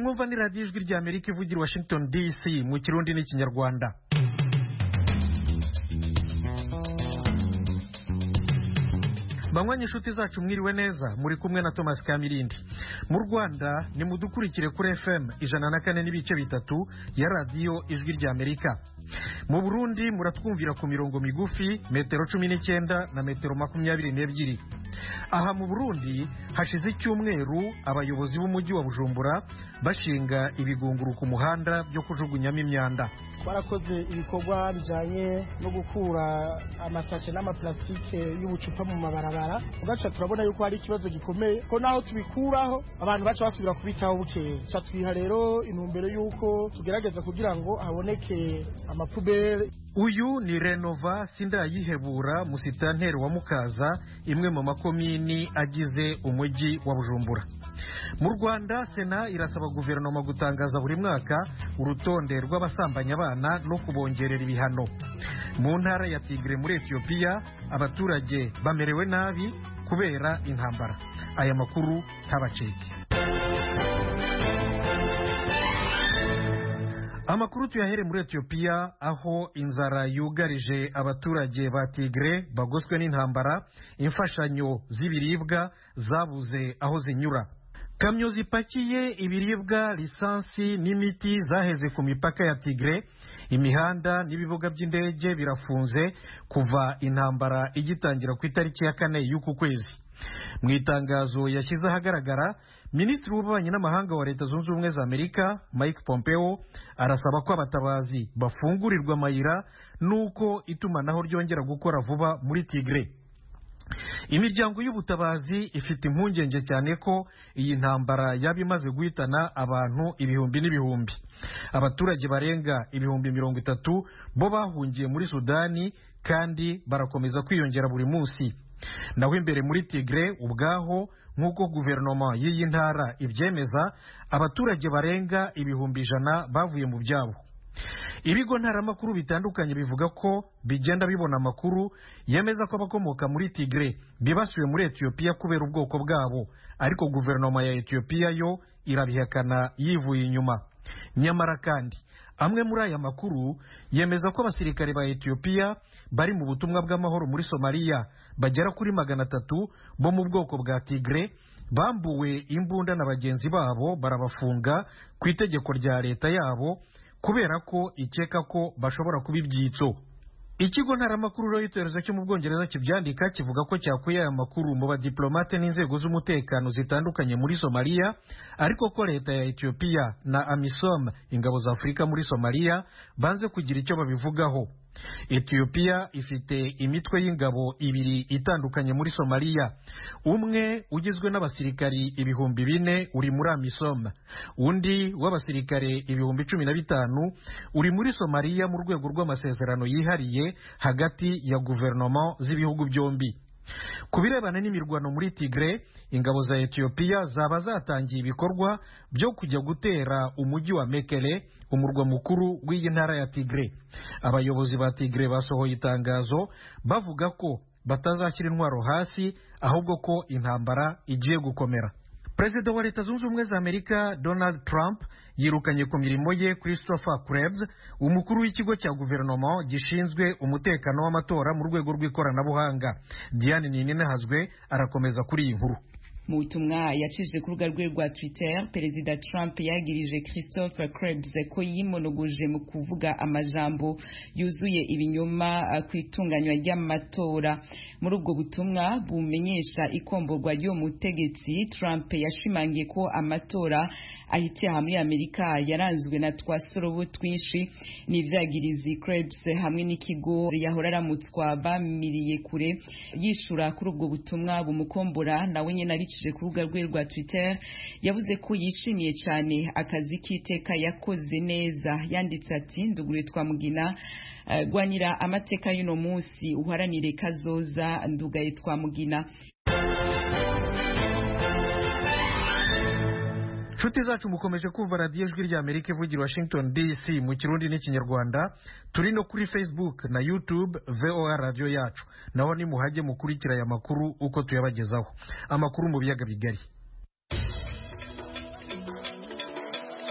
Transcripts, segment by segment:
mwumva ni radiyo ijwi rya amerika ivugira washington dc mu kirundi n'ikinyarwanda banywanyi inshuti zacu mwiriwe neza muri kumwe na thomas kamirindi mu rwanda ni mudukurikire kuri fm ijana na kane n'ibice bitatu ya radiyo ijwi rya amerika mu burundi muratwumvira ku mirongo migufi metero cumi n'icyenda na metero makumyabiri n'ebyiri aha mu burundi hashize icyumweru abayobozi b'umujyi wa bujumbura bashinga ibigunguru ku muhanda byo kujugunyamo imyanda twarakoze ibikorwa bijyanye no gukura amasashe n'amaplastike y'ubucupa mu mabarabara ugaca turabona yuko hari ikibazo gikomeye ko naho tubikuraho abantu baca basubira kubitaho bukeye ca twiha rero intumbero y'uko tugerageza kugira ngo haboneke amapubere uyu ni renova sindayihebura musitanteri wa mukaza imwe mu makomini agize umujyi wa bujumbura mu rwanda sena irasaba guverinoma gutangaza buri mwaka urutonde rw'abasambanya abana no kubongerera ibihano mu ntara ya tigre muri etiyopiya abaturage bamerewe nabi kubera intambara aya makuru ntabacike amakuru tuyahere muri etiyopiya aho inzara yugarije abaturage ba tigre bagoswe n'intambara imfashanyo z'ibiribwa zabuze aho zinyura kamyo zipakiye ibiribwa lisansi n'imiti zaheze ku mipaka ya tigre imihanda n'ibibuga by'indege birafunze kuva intambara igitangira ku itariki ya kane y'uku kwezi mu itangazo yashyize ahagaragara minisitiri w'ububanyi n'amahanga wa leta zunze ubumwe za amerika mike pompeo arasaba ko abatabazi bafungurirwa amayira n'uko itumanaho ryongera gukora vuba muri tigre imiryango y'ubutabazi ifite impungenge cyane ko iyi ntambara yaba imaze guhitana abantu ibihumbi n'ibihumbi abaturage barenga ibihumbi mirongo itatu bo bahungiye muri sudani kandi barakomeza kwiyongera buri munsi naho imbere muri tigre ubwaho nk'uko guverinoma y'iyi ntara ibyemeza abaturage barenga ibihumbi ijana bavuye mu byabo ibigo ntaramakuru bitandukanye bivuga ko bigenda bibona amakuru yemeza ko abakomoka muri tigre bibasiwe muri etiyopiya kubera ubwoko bwabo ariko guverinoma ya etiyopiya yo irabihakana yivuye inyuma nyamara kandi amwe muri aya makuru yemeza ko abasirikare ba etiyopiya bari mu butumwa bw'amahoro muri somaliya bagera kuri magana atatu bo mu bwoko bwa tigre bambuwe imbunda na bagenzi babo barabafunga ku itegeko rya leta yabo kubera ko ikeka ko bashobora kuba ibyitso ikigo ntaramakuru Reuters cyo mu bwongereza kibyandika kivuga ko cyakuye aya makuru mu badiplomate n'inzego z'umutekano zitandukanye muri somaliya ariko ko leta ya etiyopiya na amisom ingabo za afurika muri somaliya banze kugira icyo babivugaho etiyopiya ifite imitwe y'ingabo ibiri itandukanye muri somaliya umwe ugizwe n'abasirikari ibihumbi bine uri muri amisom undi w'abasirikare ibihumbi cumi na bitanu uri muri somaliya mu rwego rw'amasezerano yihariye hagati ya guverinoma z'ibihugu byombi ku birebana n'imirwano muri tigre ingabo za etiyopiya zaba zatangiye ibikorwa byo kujya gutera umujyi wa mekele umurwa mukuru w'iyi ntara ya tigre abayobozi ba tigre basohoye itangazo bavuga ko batazashyira intwaro hasi ahubwo ko intambara igiye gukomera perezida wa leta zunze ubumwe za amerika donald trump yirukanye ku mirimo ye christopher krebs umukuru w'ikigo cya guverinoma gishinzwe umutekano w'amatora mu rwego rw'ikoranabuhanga diane ninahazwe arakomeza kuri iyi nkuru mu butumwa yacishije ku rubuga rwe rwa twitter perezida trump yagirije christopher krebs ko yimonogoje mu kuvuga amajambo yuzuye ibinyoma ku itunganywa ry'amatora muri ubwo butumwa bumenyesha ikomborwa ry'uwo mutegetsi trump yashimangiye ko amatora ahitiye hamwe amerika yaranzwe na twa sorobo twinshi n'ivyagirizi krebs hamwe n'ikigo yahora aramutswa bamiriye kure yishura kuri ubwo butumwa bumukombora nawe nyene abicishije ku rubuga rwe rwa twitter yavuze ko yishimiye cyane akazi k'iteka yakoze neza yanditse ati ndugure twamugina uh, gwanira amateka y'uno munsi uharanire kazoza ndugaye twamugina nshuti zacu mukomeje kumva radiyo ijwi rya amerika ivugira washington dc mu kirundi n'ikinyarwanda turi no kuri facebook na youtube voa radiyo yacu naho nimuhajye mukurikira aya makuru uko tuyabagezaho amakuru mu biyaga bigari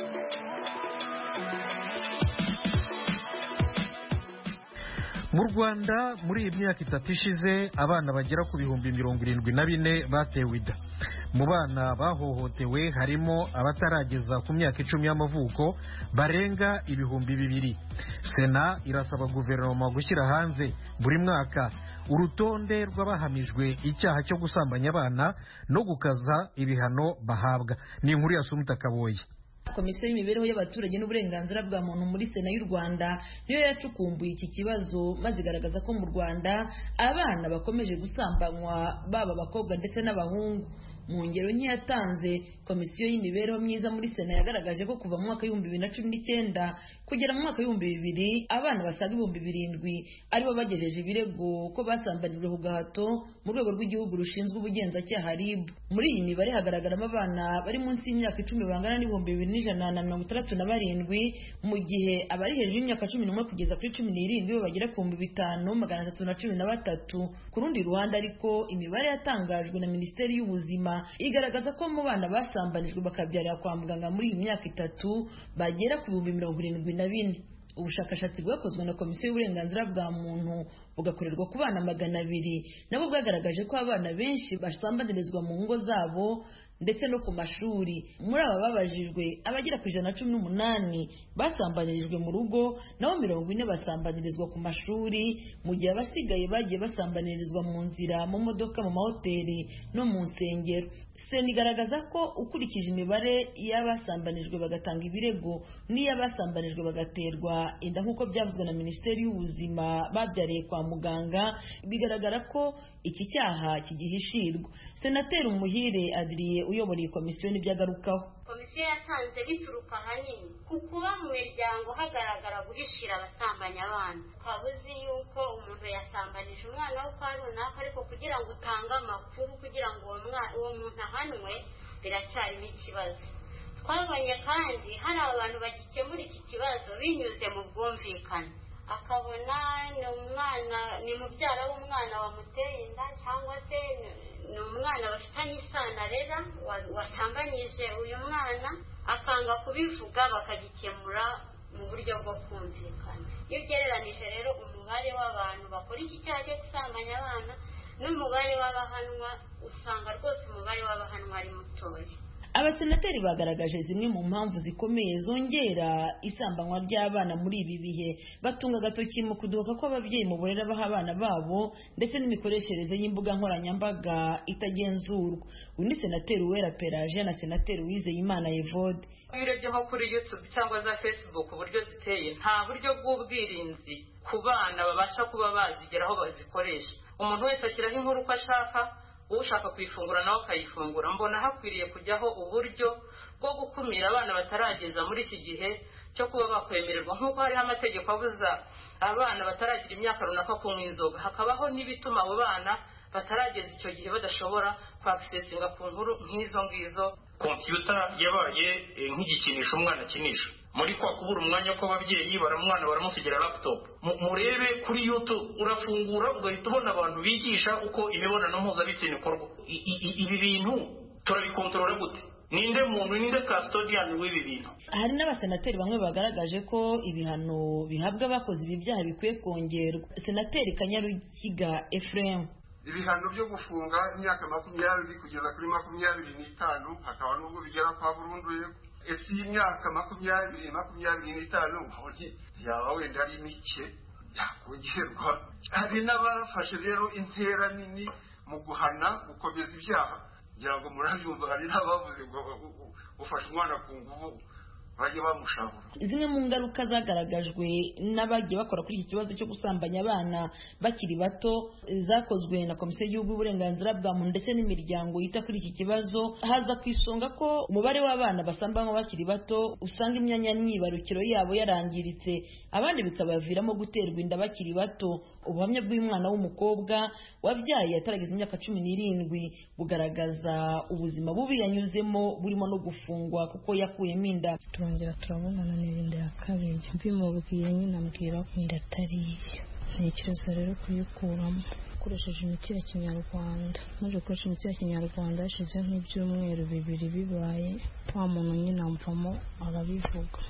mu rwanda muri iyi myaka itatu ishize abana bagera ku bihumbi mirongo irindwi na bine batewe inda mu bana bahohotewe harimo abatarageza ku myaka icumi y'amavuko barenga ibihumbi bibiri sena irasaba guverinoma gushyira hanze buri mwaka urutonde rw'abahamijwe icyaha cyo gusambanya abana no gukaza ibihano bahabwa ni inkuru ya sumuta kaboye komisiyo y'imibereho y'abaturage n'uburenganzira bwa muntu muri sena y'u rwanda niyo yacukumbuye iki kibazo maze igaragaza ko mu rwanda abana bakomeje gusambanywa baba abakobwa ndetse n'abahungu mu ngero nke yatanze komisiyo y'imibereho myiza muri sena yagaragaje ko kuva mu mwaka w'ibihumbi bibiri na cumi n'icyenda kugera mu mwaka w'ibihumbi bibiri abana basaga ibihumbi birindwi aribo bagejeje ibirego ko basambanijwe ku gahato mu rwego rw'igihugu rushinzwe ubugenzacyaha rib muri iyi mibare hagaragaramo abana bari munsi y'imyaka icumi bangana n'ibihumbi bibiri n'ijana na mirongo itandatu na barindwi mu gihe abari hejuru y'imyaka cumi n'umwe kugeza kuri cumi n'irindwi bo bagera ku bihumbi bitanu magana atatu na cumi na batatu ku rundi ruhande ariko imibare yatangajwe na minisiteri y'ubuzima igaragaza ko mu bana basambanijwe bakabyarira kwa muganga muri iyi myaka itatu bagera ku bihumbi mirongo irindwi na bine ubushakashatsi bwakozwe na komisiyo y'uburenganzira bwa muntu bugakorerwa ku bana magana abiri nabo bwagaragaje ko abana benshi basambanirizwa mu ngo zabo ndetse no ku mashuri muri aba babajijwe abagera ku ijana na cumi n'umunani basambanirijwe mu rugo naho mirongo ine basambanirizwa ku mashuri mu gihe abasigaye bagiye basambanirizwa mu nzira mu modoka mu mahoteli no mu nsengero sena igaragaza ko ukurikije imibare y'abasambanijwe bagatanga ibirego n'iy'abasambanijwe bagaterwa inda nk'uko byavuzwe na minisiteri y'ubuzima babyariye kwa muganga bigaragara ko iki cyaha kigihishirwa senateri umuhire adiriye uyobora iyi komisiyo nibyo agarukaho komisiyo yasanze bituruka ahanini ku kuba mu miryango hagaragara guhishira abasambanya abana ukaba uzi yuko umuntu yasambanije umwana wo kwa runaka ariko kugira ngo utange amakuru kugira ngo uwo muntu ahanwe biracyarimo ikibazo twabonye kandi hari abantu bagikemura iki kibazo binyuze mu bwumvikane akabona ni umwana ni mubyara w'umwana wamuteye inda cyangwa se ni umwana bafitanye isano arera watambanyije uyu mwana akanga kubivuga bakagikemura mu buryo bwo kumvikana iyo ugereranije rero umubare w'abantu bakora iki cyaha cyo gusambanya abana n'umubare w'abahanwa usanga rwose umubare w'abahanwa ari mutoya abasenateri bagaragaje zimwe mu mpamvu zikomeye zongera isambanywa ry'abana muri ibi bihe batunga agatoki mu kudohoka kw'ababyeyi mu burere baha abana babo ndetse n'imikoreshereze y'imbuga nkoranyambaga itagenzurwa uyu ni senateri uwera peraje na senateri uwizeyimana evode iyo urebye nko kuri yutube cyangwa za fesibuku uburyo ziteye nta buryo bw'ubwirinzi ku bana babasha kuba bazigeraho bazikoresha umuntu wese ashyiraho inkuru uko ashaka ushaka kuyifungura nawe akayifungura mbona hakwiriye kujyaho uburyo bwo gukumira abana batarageza muri iki gihe cyo kuba bakwemererwa nk'uko hariho amategeko abuza abana bataragira imyaka runaka kunywa inzoga hakabaho n'ibituma abo bana batarageza icyo gihe badashobora kwakisesinga ku nkuru nk'izo ngizo kompiyuta yabaye nk'igikinisho umwana akinisha muri kwa kubura umwanya kw'ababyeyi baramwana baramusigira laptop murebe kuri youtube urafungura ugahita ubona abantu bigisha uko imibonano mpuzabitsina ikorwa ibi bintu turabikontorora gute ninde muntu ninde custodian w'ibi bintu hari n'abasenateri bamwe bagaragaje ko ibihano bihabwa abakoze ibi byaha bikwiye kongerwa senateri kanyarukiga ephraim ibihano byo gufunga imyaka makumyabiri kugeza kuri makumyabiri n'itanu hakaba n'ubwo bigera kwa burundu ese y'imyaka makumyabiri makumyabiri n'itanu yaba wenda ari mike yakongerwa hari n'abafashe rero intera nini mu guhana gukomeza ibyaha ngira ngo murabyumva hari n'abavuze ngo ufashe umwana ku nguvu bajye bamushabura zimwe mu ngaruka zagaragajwe n'abagiye bakora kuri iki kibazo cyo gusambanya abana bakiri bato zakozwe na komisiyo y'igihugu y'uburenganzira bwa muntu ndetse n'imiryango yita kuri iki kibazo haza ku isonga ko umubare w'abana basambanywa bakiri bato usanga imyanya myibarukiro yabo yarangiritse abandi bikabaviramo guterwa inda bakiri bato ubuhamya bw'umwana w'umukobwa wabyaye atarageza imyaka cumi n'irindwi bugaragaza ubuzima bubi yanyuzemo burimo no gufungwa kuko yakuyemo inda turongera turabonana n'ibinda ya kabiri mbimubwiye nyine ambwira ko inda atari iyo ntekereza rero kuyikuramo ukoresheje imiti ya kinyarwanda maze gukoresha imiti ya kinyarwanda hashize nk'ibyumweru bibiri bibaye wa muntu nyine amvamo arabivuga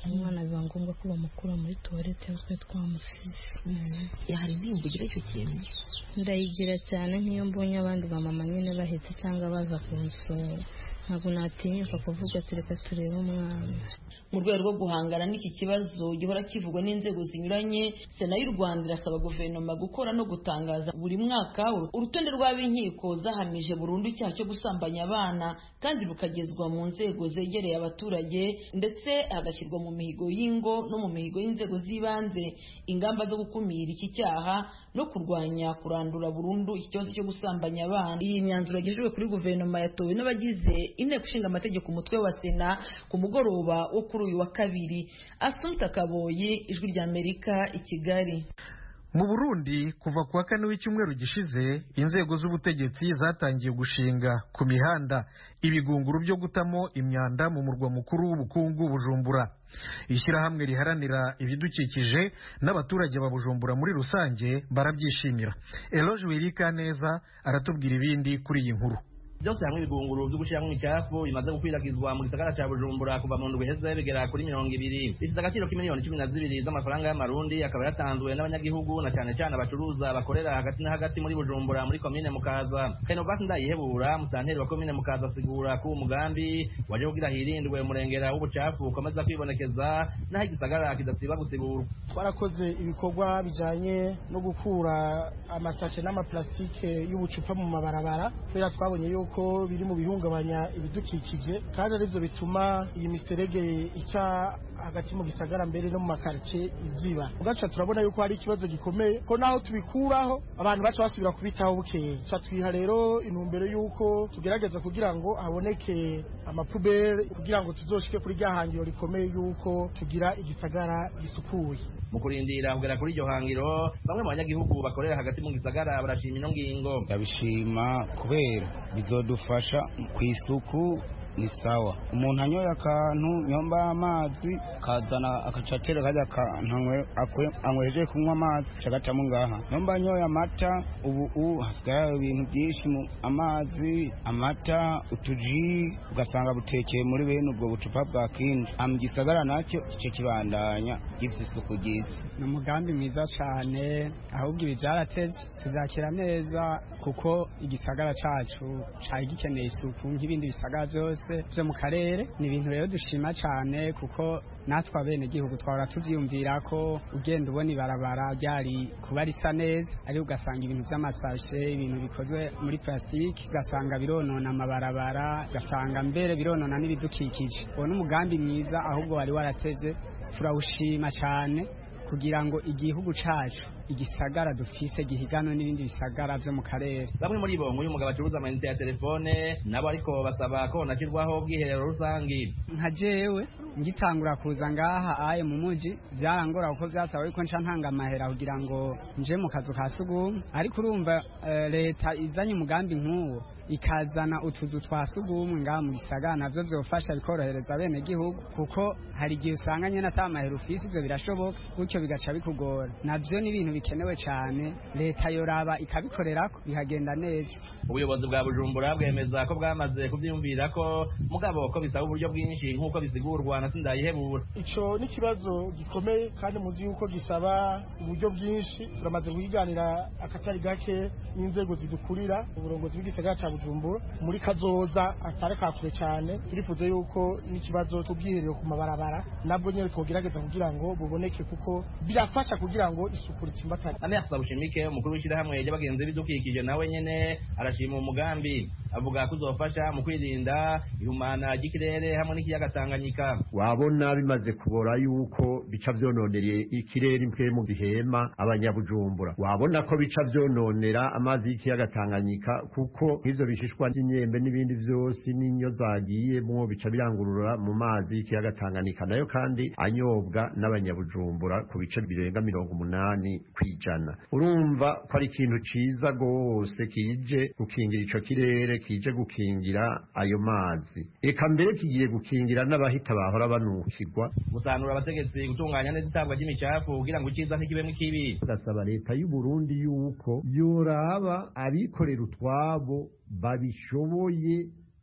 umwana biba ngombwa ko bamukura muri tuwarete twe twamusize hari intimba ugira icyo kintu ndayigira cyane nk'iyo mbonye abandi bamama nyine bahetse cyangwa baza kunsura ntabwo natinyuka kuvuga ati reka turebe umwana mu rwego rwo guhangana n'iki kibazo gihora kivugwa n'inzego zinyuranye sena y'u rwanda irasaba guverinoma gukora no gutangaza buri mwaka urutonde rw'ab'inkiko zahamije burundu icyaha cyo gusambanya abana kandi rukagezwa mu nzego zegereye abaturage ndetse hagashyirwa mu mihigo y'ingo no mu mihigo y'inzego z'ibanze ingamba zo gukumira iki cyaha no kurwanya kurandura burundu iki kibazo cyo gusambanya abana iyi myanzuro yagejejwe kuri guverinoma yatowe n'abagize inteko ishinga amategeko umutwe wa sena ku mugoroba wo kuri uyu wa kabiri asumta kaboyi ijwi ry'amerika i kigali mu burundi kuva ku wa kane w'icyumweru gishize inzego z'ubutegetsi zatangiye gushinga ku mihanda ibigunguru byo gutamo imyanda mu murwa mukuru w'ubukungu bujumbura ishyirahamwe riharanira ibidukikije n'abaturage ba bujumbura muri rusange barabyishimira eloge wirika neza aratubwira ibindi kuri iyi nkuru byose hamwe ibigunguru byo gushyiramo imicafu bimaze gukwirakwizwa mu gisagara cya bujumbura kuva mu ndwi iheze bigera kuri mirongo ibiri bifite agaciro k'imiliyoni cumi na zibiri z'amafaranga y'amarundi akaba yatanzwe n'abanyagihugu na cyane cyane abacuruza bakorera hagati na hagati muri bujumbura muri komine mukaza renovasi ndayihebura musanteri wa komine mukaza asigura ko uwo mugambi waje kugira hirindwe umurengera w'ubucafu ukomeza kwibonekeza n'aho igisagara kidasiba gusiburwa twarakoze ibikorwa bijyanye no gukura amasashe n'amaplastike y'ubucupa mu mabarabara kubera twabonye yuko ko biri mu bihungabanya ibidukikije kandi aribyo bituma iyi miserege ica hagati mu gisagara mbere no mu makaritsiye iziba ugaca turabona yuko hari ikibazo gikomeye ko naho tubikuraho abantu baca basubira kubitaho bukeye ca twiha rero intumbero y'uko tugerageza kugira ngo haboneke amapubere kugira ngo tuzoshike kuri rya hangiro rikomeye y'uko tugira igisagara gisukuye mu kurindira kugera kuri iryo hangiro bamwe mu banyagihugu bakorera hagati mu gisagara barashima ino ngingo ndabishima kubera bizodufasha ku isuku ni sawa umuntu anyoye akantu nyomba amazi kazana akacatera kajya akantu anyweje kunywa amazi cagacamo ngaha nyomba anyoye amata ubu u hasigaye ibintu byinshi mu amazi amata utuji ugasanga butekeye muri bene ubwo bucupa bwa kindi mu gisagara nacyo ico kibandanya gifite isuku ryiza ni umugambi mwiza cyane ahubwo ibi byarateze tuzakira neza kuko igisagara cacu cari gikeneye isuku nk'ibindi bisagara byose byo mu karere ni ibintu rero dushima cyane kuko natwe abenegihugu twahora tubyiyumvira ko ugenda ubona ibarabara ryari kuba risa neza ariko ugasanga ibintu by'amasashe ibintu bikozwe muri plastique ugasanga bironona amabarabara ugasanga mbere bironona n'ibidukikije uwo ni umugambi mwiza ahubwo wari warateze turawushima cyane kugira ngo igihugu cacu igisagara dufise gihiganwe n'ibindi bisagara vyo mu karere bamwe muri bo nk'uyu mugabo acuruza amayinite ya telefone nabo ariko basaba ko nashyirwaho ubwiherero rusangi nka jewe ngitangura kuza ngaha aye mu muji vyarangora kuko vyasaba yuko nca ntanga amahera kugira ngo nje mu kazu ka sugumwe ariko urumva uh, leta izanye umugambi nk'uwo ikazana utuzu twa sugumwe ngaha mu gisagara navyo vyofasha bikorohereza bene gihugu kuko hari igihe usanga nyene ata mahera ufise ivyo birashoboka gutyo bigaca bikugora navyo ni ibintu bikenewe cyane leta yoraba ikabikorerako bikagenda neza ubuyobozi bwa bujumbura bwemeza ko bwamaze kubyiyumvira ko mugabo ko bisaba uburyo bwinshi nk'uko bisigurwa na sindayihebura ico ni ikibazo gikomeye kandi muzi yuko gisaba uburyo bwinshi turamaze kuhiganira akatari gake n'inzego zidukurira uburongozi bw'igisagara ca bujumbura muri kazoza atari kakure cyane turifuza yuko n'ikibazo cy'ubwiherero ku mabarabara nabwo nyine twogerageza kugira ngo buboneke kuko birafasha kugira ngo isuku ritsimbatane Ameas Bushimike umukuru w'ishyirahamwe ry'abagenzi b'ibidukikije nawe nyene arashima umugambi avuga ko uzofasha mu kwirinda ihumana ry'ikirere hamwe n'ikiyaga Tanganyika wabona bimaze kubora yuko bica vyononera ikirere impwemu zihema abanyabujumbura wabona ko bica vyononera amazi y'ikiyaga Tanganyika kuko nk'ivyo bishishwa n'imyembe n'ibindi vyose n'inyo zagiyemwo bica birangurura mu mazi y'ikiyaga Tanganyika nayo kandi anyobwa n'abanyabujumbura ku bice birenga mirongo umunani kwijana urumva ko ari ikintu ciza gose kije gukingira ico kirere kije gukingira ayo mazi eka mbere kigiye gukingira n'abahita bahora banukirwa gusanura abategetsi gutunganya neza itabwa ry'imicafu kugira ngo iciza ntikibemwo ikibi tugasaba leta y'u Burundi yuko yoraba abikorera utwabo babishoboye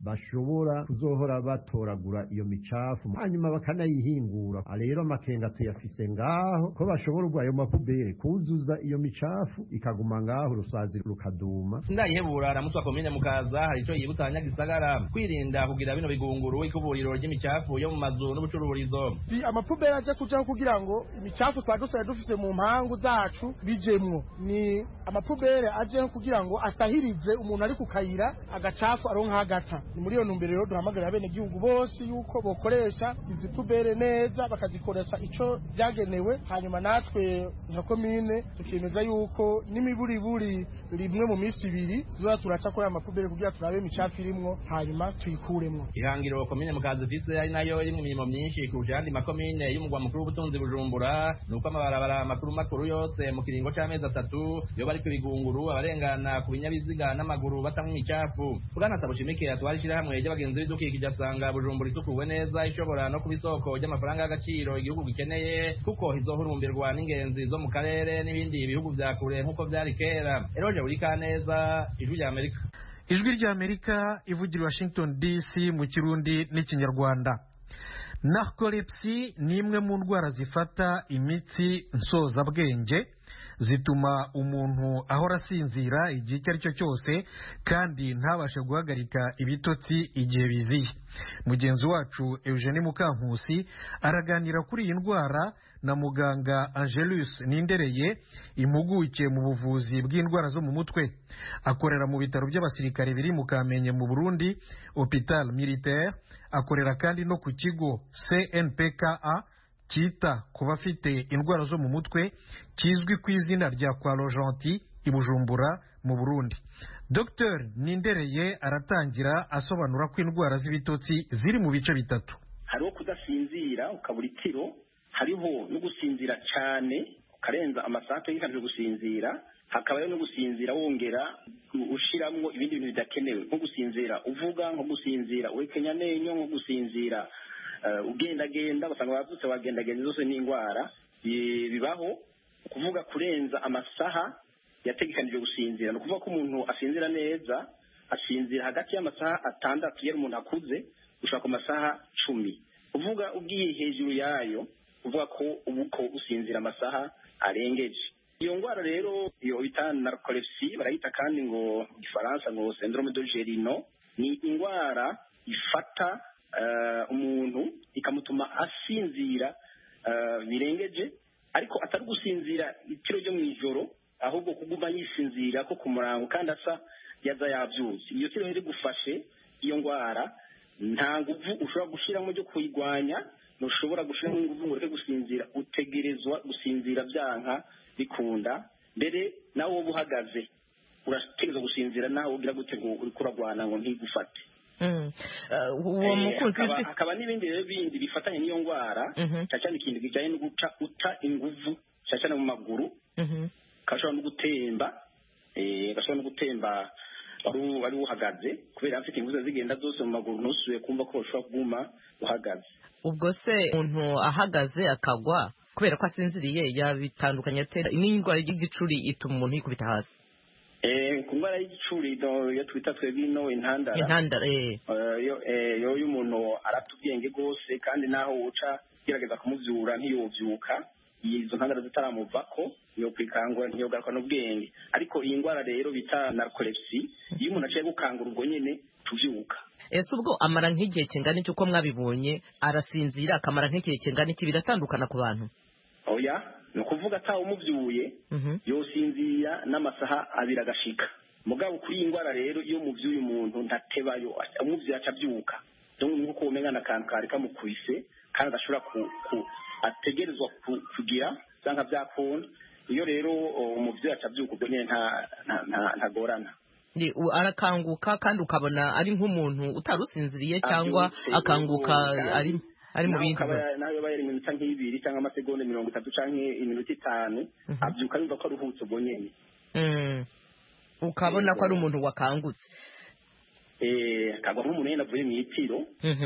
bashobora kuzohora batoragura iyo micafu hanyuma bakanayihingura rero amakenga tuyafise ngaho ko bashobora ayo mapubere kuzuza iyo micafu ikaguma ngaho urusazi rukaduma sindayihebura aramutwa komine mukaza hari ico yibutsa abanyagisagara kwirinda kugira bino bigunguru ikuburiro ry'imicafu yo mu mazu n'ubucururizo si amapubere aje kujaho kugira ngo imicafu twari dusigaye dufise mu mpangu zacu bijemwo ni amapubere ajeho kugira ngo asahirize umuntu ari ku kayira agacafu aronka hagata ni muri iyo ntumbero rero duhamagarira abenegihugu bose yuko bokoresha izi pubere neza bakazikoresha ico byagenewe hanyuma natwe nka komine tukemeza yuko n'imiburiburi rimwe mu minsi ibiri tuzoza turaca kuri aya mapubere kugira turabe imicafu irimwo hanyuma tuyikuremwo ihangiro komine mukaza ifise ari nayo irimwo imirimo myinshi kurusha ayandi makomine y'umugwa mukuru w'ubutunzi bujumbura ni uko amabarabara makuru makuru yose mu kiringo c'amezi atatu yoba ari ku bigunguru abarengana ku binyabiziga n'amaguru batamwa imicafu bwana sabushimike atwara ishirahamwe ry'abagenzi b'idukikije asanga bujumbura isukuwe neza ishobora no kuba isoko ry'amafaranga y'agaciro igihugu gikeneye kuko izohurumbirwa n'ingenzi zo mu karere n'ibindi bihugu vya kure nk'uko vyari kera eroje buri kaneza ijwi rya amerika ijwi rya amerika ivugira i washington dc mu kirundi n'ikinyarwanda narcolepsy ni imwe mu ndwara zifata imitsi nsozabwenge zituma umuntu ahora asinzira igihe icyo ari cyo cyose kandi ntabashe guhagarika ibitotsi igihe biziye mugenzi wacu eugene mukankusi araganira kuri iyi ndwara na muganga angelus nindereye impuguke mu buvuzi bw'indwara zo mu mutwe akorera mu bitaro by'abasirikare biri mu kamenge mu burundi hopital militaire akorera kandi no ku kigo cnpka cyita ku bafite indwara zo mu mutwe kizwi ku izina rya kwa rojanti i bujumbura mu burundi dr nindereye aratangira asobanura ko indwara z'ibitotsi ziri mu bice bitatu hariho kudasinzira ukabura itiro hariho no gusinzira cyane ukarenza amasaha ategekanijwe gusinzira hakabayo no gusinzira wongera ushiramwo ibindi bintu bidakenewe nko gusinzira uvuga nko gusinzira uhekenya amenyo nko gusinzira ugendagenda basanga abavutse bagendagenda zose ni indwara bibaho ukuvuga kurenza amasaha yategekanijwe gusinzira ni ukuvuga ko umuntu asinzira neza asinzira hagati y'amasaha atandatu iyo umuntu akuze gushaka ku masaha cumi uvuga ugiye hejuru yayo uvuga ko ubu ko usinzira amasaha arengeje iyo ndwara rero iyo bita narcolepsy barayita kandi ngo mu gifaransa ngo syndrome de gerino ni indwara ifata umuntu ikamutuma asinzira birengeje ariko atari gusinzira itiro ryo mu ijoro ahubwo kuguma yisinzira ko ku murango kandi asa yaza yabyutse iyo tiro riri gufashe iyo ndwara nta nguvu ushobora gushyiramo ryo kuyirwanya ntushobora gushyiramo ingufu ngo ureke gusinzira utegerezwa gusinzira byanka bikunda mbere nawe wowe uhagaze urategereza gusinzira nawe ugira gute ngo uri kuragwana ngo ntigufate uwo mukunzi hakaba n'ibindi rero bindi bifatanye n'iyo ndwara cyane cyane ikintu kijyanye no guca uta inguvu cyane cyane mu maguru gashobora no gutemba gashobora no gutemba wari uhagaze kubera afite ingufu zigenda zose mu maguru ntusuye kumva ko ushobora kuguma uhagaze ubwo se umuntu ahagaze akagwa kubera ko asinziriye yabitandukanye atera n'indwara y'igicuri ituma umuntu yikubita hasi ku ndwara y'igicuri iyo twita twebwe ino intandara intandara yo y'umuntu arata ubwenge rwose kandi naho uca ugerageza kumubyura ntiyobyuka izo ntandara zitaramuva ko iyo kwikangura ntiyogaruka n'ubwenge ariko iyi ndwara rero bita narcolepsy iyo umuntu aciye gukangura ubwo nyine tubyuka ese ubwo amara nk'igihe kingana iki uko mwabibonye arasinzira akamara nk'igihe kingana iki biratandukana ku bantu oya ni ukuvuga atawe umubyuye yosinzira n'amasaha abiri agashika mugabo kuri iyi ndwara rero iyo mubyuye umuntu ntatebayo umubyuye acabyuka nk'uko umenya akantu kari kamukubise kandi adashobora ategerezwa kugira cyangwa byakunda iyo rero umubyeyi acabyuka ubwo nyine ntagorana arakanguka kandi ukabona ari nk'umuntu utarusinziriye cyangwa akanguka ari ari mu bindi nawe yaba yari iminota nk'ibiri cyangwa amasegonda mirongo itatu cyangwa iminota itanu abyuka yumva ko aruhutse ubwo nyine ukabona ko ari umuntu wakangutse akagwa nk'umuntu nyine avuye mu itiro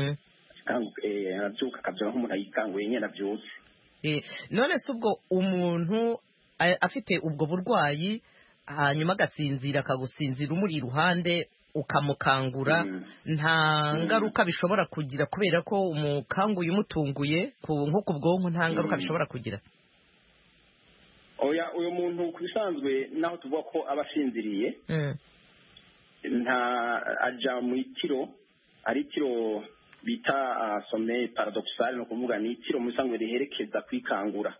arabyuka akabyuka nk'umuntu ayikanguye nyine abyutse none se ubwo umuntu afite ubwo burwayi hanyuma agasinzira akagusinzira umuri iruhande ukamukangura nta ngaruka bishobora kugira kubera ko umukanguye umutunguye nko ku bwonko nta ngaruka bishobora kugira oya uyu muntu ku bisanzwe naho tuvuga ko aba asinziriye nta ajya mu itiro ari itiro bita some paradoxal ni ukuvuga ni itiro mu bisanzwe riherekeza kwikangura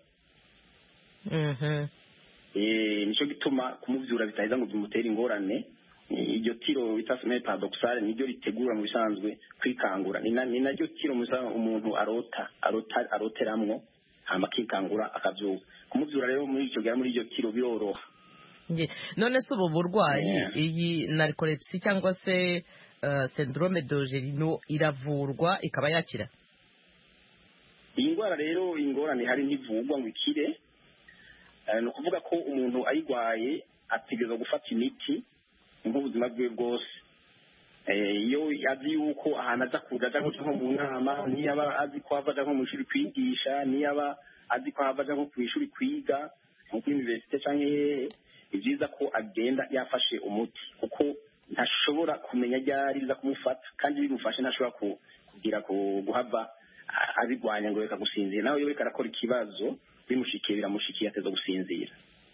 nicyo gituma kumubyura bitaheza ngo bimutere ingorane iryo tiro bita some paradoxal niryo ritegura mu bisanzwe kwikangura ni naryo tiro umuntu arota aroteramwo hama akikangura akabyuka kumubyura rero muri icyo gihe muri iryo tiro biroroha none se ubu burwayi iyi narikolepsi cyangwa se syndrome dogerino iravurwa ikaba yakira iyi ndwara rero ingorane hari ntivugwa ngo ikire ni ukuvuga ko umuntu ayirwaye ategereza gufata imiti nk'ubuzima bwe bwose iyo azi yuko ahantu aza kuza ajya nko mu nama niyo aba azi ko hava ajya nko mu ishuri kwigisha niyo aba azi ko hava ajya nko ku ishuri kwiga nko kuri univerisite cyangwa hehe ni byiza ko agenda yafashe umuti kuko ntashobora kumenya ryari biza kumufata kandi bimufashe ntashobora kugira guhava abirwanya ngo reka gusinzira nawe iyo reka arakora ikibazo bimushikiye biramushikiye ateza gusinzira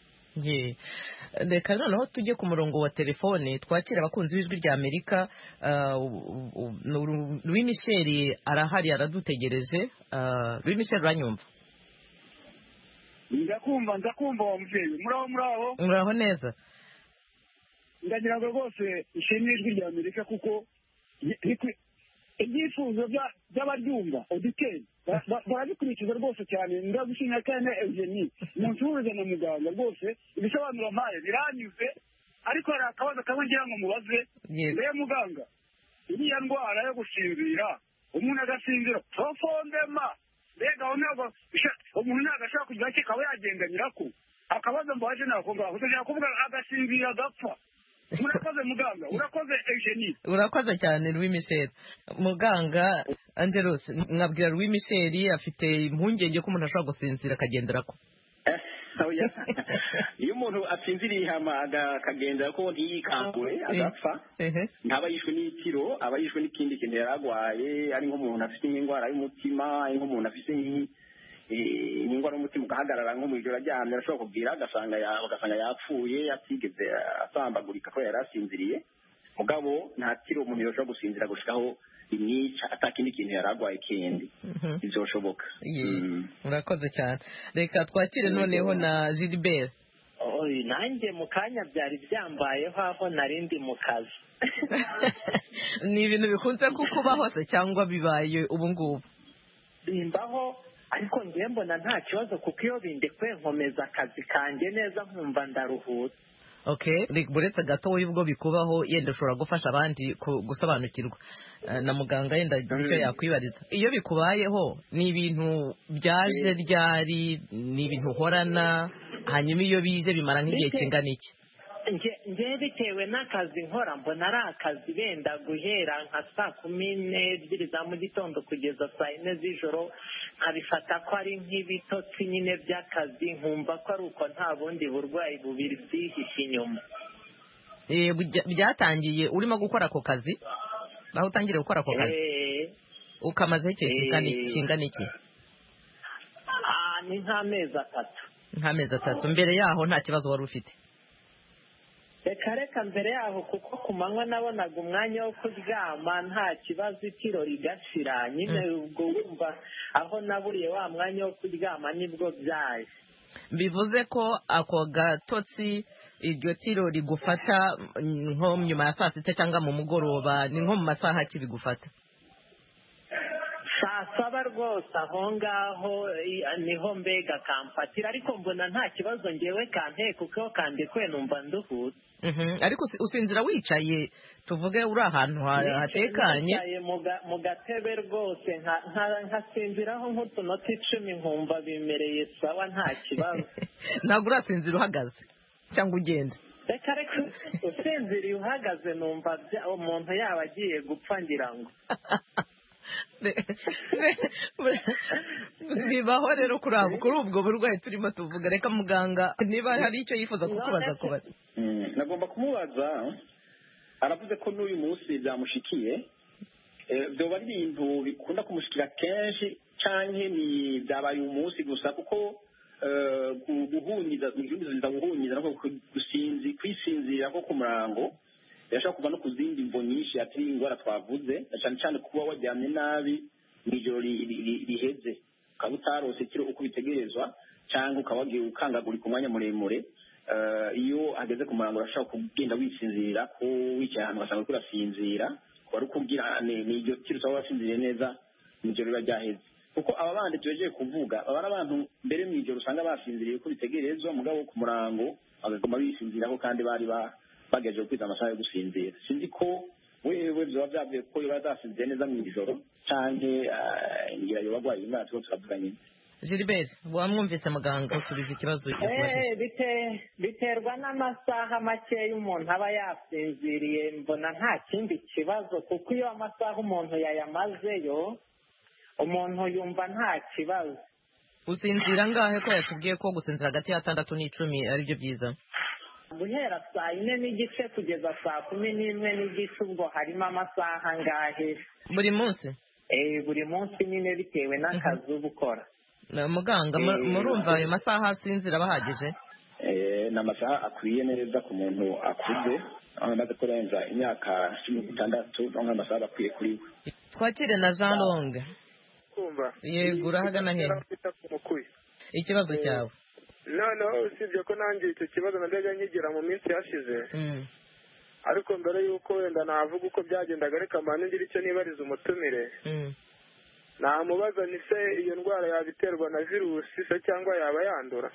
reka noneho tujye ku murongo wa telefone twakira abakunzi b'ijwi rya amerika Louis Michel arahari aradutegereje Louis Michel uranyumva ndakumva ndakumva wa mubyeyi muraho muraho muraho neza ndagira ngo rwose ishimwe ijwi rya amerika kuko ibyifuzo by'abaryumva oditeri barabikurikiza rwose cyane ndagushimira kandi na eugenie umuntu uhuriza na muganga rwose ibisobanuro mpaye biranyuze ariko hari akabazo kamwe ngira ngo mubaze mbere muganga iriya ndwara yo gusinzira umuntu agasinzira profondema mbega umuntu ntabwo ashobora kugira icyo akaba yagenda nyirako akabazo mbaje nako ngaho ndashaka kuvuga agasinzira agapfa urakoze muganga urakoze eugenie urakoze cyane louis michel muganga angelos mwabwira louis michel afite impungenge ko umuntu ashobora gusinzira akagendera ko iyo umuntu asinziriye hama akagendera ko ntiyikangure agapfa ntaba yishwe n'itiro aba yishwe n'ikindi kintu yari arwaye ari nk'umuntu afite nk'indwara y'umutima ari nk'umuntu afite indwara y'umutima ugahagarara nko mu ijoro aryamye arashobora kubwira agasanga yapfuye atigeze asambagurika ko yari asinziriye mugabo nta tiro umuntu yashobora gusinzira gushikaho imwica atakindi kintu yari arwaye kindi bizoshoboka murakoze cyane reka twakire noneho na gilbert nanjye mu kanya byari byambayeho aho narindi mu kazi ni ibintu bikunze kukubaho se cyangwa bibaye ubu ngubu bimbaho ariko ngiye mbona nta kibazo kuko iyo bindekuye nkomeza akazi kanjye neza nkumva ndaruhutse okay buretse gato ubwo bikubaho yenda ushobora gufasha abandi gusobanukirwa na muganga yenda icyo yakwibariza iyo bikubayeho ni ibintu byaje ryari ni ibintu uhorana hanyuma iyo bije bimara nk'igihe kingana iki ngewe bitewe n'akazi nkora mbona ari akazi benda guhera nka saa kumi n'ebyiri za mu gitondo kugeza saa yine z'ijoro nkabifata ko ari nk'ibitotsi nyine by'akazi nkumva ko ari uko nta bundi burwayi bubiri byihishe inyuma byatangiye urimo gukora ako kazi aho utangiriye gukora ako kazi ukamazeho igihe kingana iki ni nk'amezi atatu nk'amezi atatu mbere yaho nta kibazo wari ufite reka reka mbere yaho kuko ku manywa nabonaga umwanya wo kuryama nta kibazo itiro rigashira nyine ubwo wumva aho naburiye wa mwanya wo kuryama nibwo byaje bivuze ko ako gatotsi iryo tiro rigufata nko nyuma ya saa sita cyangwa mu mugoroba ni nko mu masaha ki bigufata saa saba rwose aho ngaho niho mbega kamfatira ariko mbona nta kibazo ngewe kanteye kuko kandekuye numva nduhutse ariko usinzira wicaye tuvuge uri ahantu hatekanye mu gatebe rwose nkasinziraho nk'utunota icumi nkumva bimereye sawa nta kibazo ntabwo urasinzira uhagaze cyangwa ugenda reka reka usinziriye uhagaze numva umuntu yaba agiye gupfa ngira ngo bibaho rero kuri ubwo burwayi turimo tuvuga reka muganga niba hari icyo yifuza kukubaza kubaza nagomba kumubaza aravuze ko n'uyu munsi byamushikiye Eh, byoba ari ibintu bikunda kumushikira kenshi canke ni byabaye uyu munsi gusa kuko eh, gu- guhunyiza guhunyiza guhunyiza no ku- gusinzi kwisinzira ko ku murango birashobora kuva no ku zindi mvo nyinshi atari indwara twavuze na cyane cyane kuba waryamye nabi mu ijoro ri- ri- ri- riheze ukaba utarose kiro uko bitegerezwa cyangwa ukaba wagiye ukangagurika umwanya muremure Eh, iyo hageze ku murango urashobora kugenda wisinzira ko wicaye ahantu ugasanga uriko urasinzira wari ukubwira ni ni iryo kiro usaba wasinziriye neza mu ijoro riba ryaheze kuko aba bandi tubejeje kuvuga baba ari abantu mbere mu ijoro usanga basinziriye ko bitegerezwa mugabo ku murango bagaguma bisinziraho kandi bari ba- bagejeje kwiza amasaha yo gusinzira sinzi ko wewe vyoba vyavuye ko yoba zasinziriye neza mu ijoro canke eh, ngira yoba agwaye indwara turiko turavuga nyine gilbert wamwumvise muganga usubiza ikibazo yakubajije Eh, bite- biterwa n'amasaha makeya umuntu aba yasinziriye mbona nta kindi kibazo kuko iyo amasaha umuntu yayamazeyo umuntu yumva nta kibazo usinzira ngahe ko yatubwiye ko gusinzira hagati y'atandatu n'icumi ari byo byiza guhera saa yine n'igice kugeza saa kumi n'imwe n'igice ubwo harimo amasaha angahe buri munsi Eh, buri munsi nyine bitewe n'akazi uba ukora Na muganga mu- Eh, murumva ayo masaha asinzira bahagije Eh, ni amasaha akwiye neza ku muntu akuze aho amaze kurenza imyaka cumi n'itandatu niho amasaha aba akwiye kuri we twakire na jean longue kumva yego urahagana he bita ku mukuyi ikibazo cyawe noneho usibye ko nanjye icyo kibazo najyaga nkigira mu minsi yashize Mm. ariko mbere y'uko wenda navuga uko byagendaga reka mpande ngira icyo nibariza umutumire Mm. namubaza ni se iyo ndwara yaba iterwa na virusi se cyangwa yaba yandura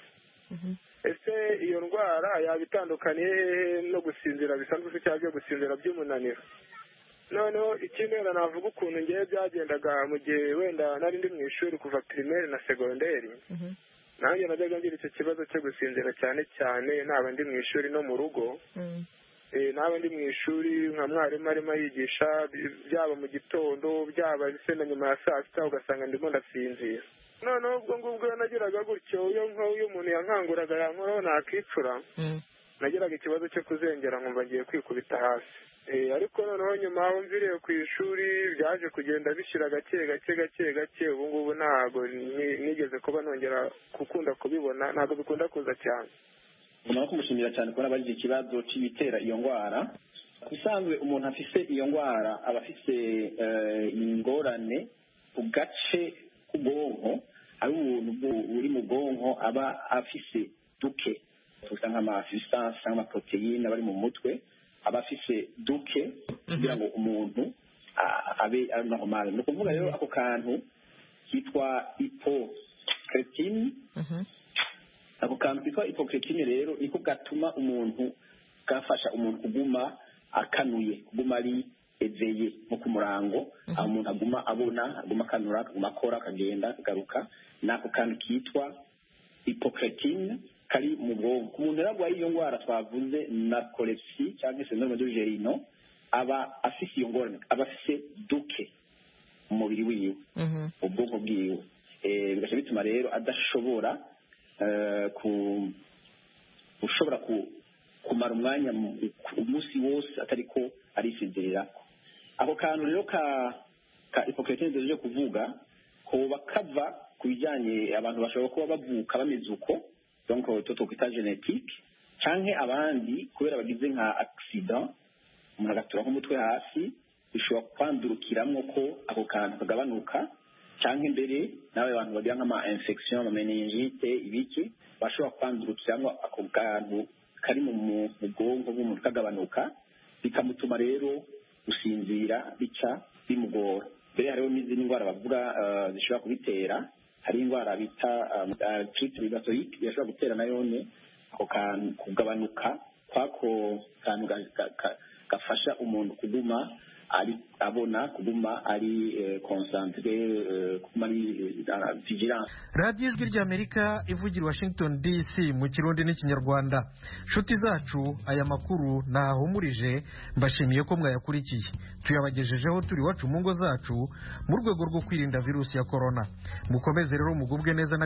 ese iyo ndwara yaba itandukaniye hehe no gusinzira bisanzwe se cyangwa byo gusinzira by'umunaniro noneho ikindi wenda navuga ukuntu ngewe byagendaga mu gihe wenda nari ndi mu ishuri kuva pirimeri na segonderi nanjye najyaga ngira icyo kibazo cyo gusinzira cyane cyane naba ndi mu ishuri no mu rugo Eh, naba ndi mu ishuri nka mwarimu arimo yigisha bi- byaba mu gitondo byaba se na nyuma ya saa sita ugasanga ndimo ndasinzira noneho ubwo ngubwo iyo nagiraga gutyo iyo nko- iyo umuntu yankanguraga yankoraho nakicura nagiraga ikibazo cyo kuzengera nkumva ngiye kwikubita hasi Eh, ariko noneho nyuma aho mviriye ku ishuri byaje kugenda bishyira gake gake gake gake ubu ngubu ntabwo ni- nigeze kuba nongera gukunda kubibona ntabwo bikunda kuza cyane nyuma yo kumushimira cyane kubona abajije ikibazo cy'ibitera iyo ndwara ku bisanzwe umuntu afise iyo ndwara aba afise eh, ingorane ku gace k'ubwonko ari ubuntu bwu- buri mu bwonko aba afise duke tuvuga nk'amasustanse cyangwa amaproteine aba ari mu mutwe aba afise duke kugira ngo umuntu a- abe ari normal ni ukuvuga rero ako kantu kitwa hypocretine ako kantu kitwa hypocretine rero niko gatuma umuntu gafasha umuntu kuguma akanuye kuguma ari eveye nko ku murango aho umuntu aguma abona aguma akanura akaguma akora akagenda akagaruka ni ako kantu kitwa hypocretine kari mu bwonko ku muntu rero arwaye iyo ndwara twavuze narcolepsy cyangwa se syndrome de gerino aba afise iyo ngorane aba afise duke mu mubiri wiwe ubwonko bwiwe Eh, bigaca bituma rero adashobora eh, ku ushobora ku kumara umwanya mu- umunsi wose atari ko arisinzirira ako kantu rero ka ka hypocretine duhejeje kuvuga koba kava ku bijyanye abantu bashobora kuba bavuka bameze uko donc to twita genetique canke abandi kubera bagize nka accident umuntu agatura nk'umutwe hasi bishobora kwandurukiramwo ko ako kantu kagabanuka cyangwa imbere n'aba bantu bagira nk'ama infection ama meningite ibiki bashobora kwandurukiramwo ako kantu kari mu mu- mu bwonko bw'umuntu kagabanuka bikamutuma rero gusinzira bica bimugora mbere hariho n'izindi ndwara bavuga eh, zishobora kubitera hari indwara bita trite rheumatique irashobora gutera nayone ako kantu kugabanuka kwako kantu ga- ga- ga- gafasha umuntu kuguma ari abona kuguma ari eh, concentré eh, kuguma ari eh, vigilance radiyo ijwi ry'amerika ivugira i washington dc mu kirundi n'ikinyarwanda nshuti zacu aya makuru ntahumurije mbashimiye ko mwayakurikiye tuyabagejejeho turi iwacu mu ngo zacu mu rwego rwo kwirinda virusi ya korona mukomeze rero mugubwe neza na